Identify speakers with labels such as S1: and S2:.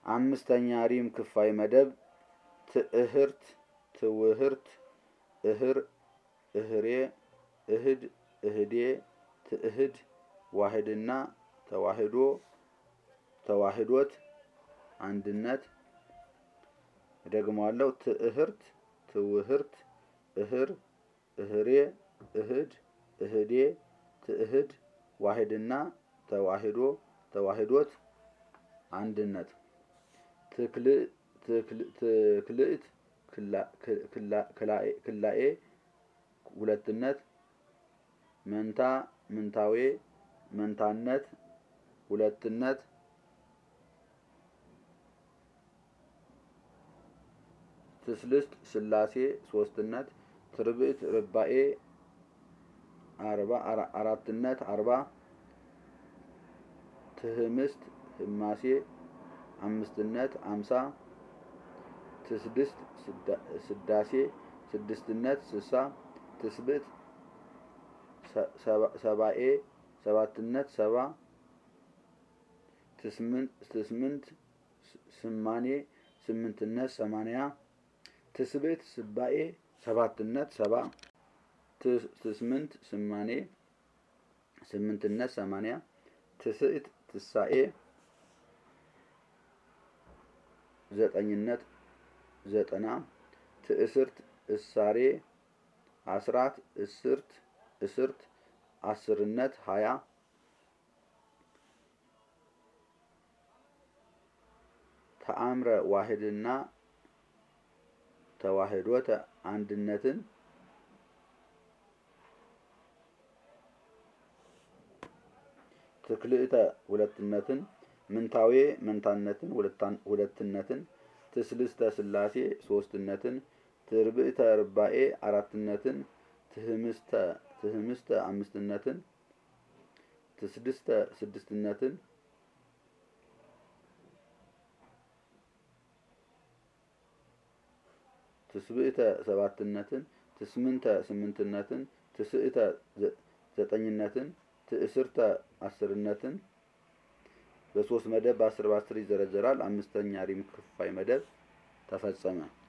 S1: አምስተኛ ሪም ክፋይ መደብ ትእህርት ትውህርት እህር እህሬ እህድ እህዴ ትእህድ ዋህድና ተዋህዶ ተዋህዶት አንድነት ደግመዋለሁ። ትእህርት ትውህርት እህር እህሬ እህድ እህዴ ትእህድ ዋህድና ተዋህዶ ተዋህዶት አንድነት ትክልእት ክላኤ ሁለትነት መንታ ምንታዌ መንታነት ሁለትነት ትስልስት ስላሴ ሶስትነት ትርብእት ርባኤ አርባ አራትነት አርባ ትህምስት ህማሴ አምስትነት አምሳ ትስድስት ስዳሴ ስድስትነት ስሳ ትስብእት ሰባኤ ሰባትነት ሰባ ትስምንት ስማኔ ስምንትነት ሰማንያ ትስብእት ስባኤ ሰባትነት ሰባ ትስምንት ስማኔ ስምንትነት ሰማንያ ትስዕት ትሳኤ ዘጠኝነት ዘጠና ትእስርት እሳሬ አስራት እስርት እስርት አስርነት ሀያ ተአምረ ዋህድና ተዋህዶተ አንድነትን ትክልእተ ሁለትነትን ምንታዌ መንታነትን ሁለትነትን ትስልስተ ስላሴ ሶስትነትን ትርብእተ ርባኤ አራትነትን ትህምስተ ትህምስተ አምስትነትን ትስድስተ ስድስትነትን ትስብእተ ሰባትነትን ትስምንተ ስምንትነትን ትስእተ ዘጠኝነትን ትእስርተ አስርነትን በሶስት መደብ በአስር በአስር ይዘረዘራል። አምስተኛ ሪም ክፋይ መደብ ተፈጸመ።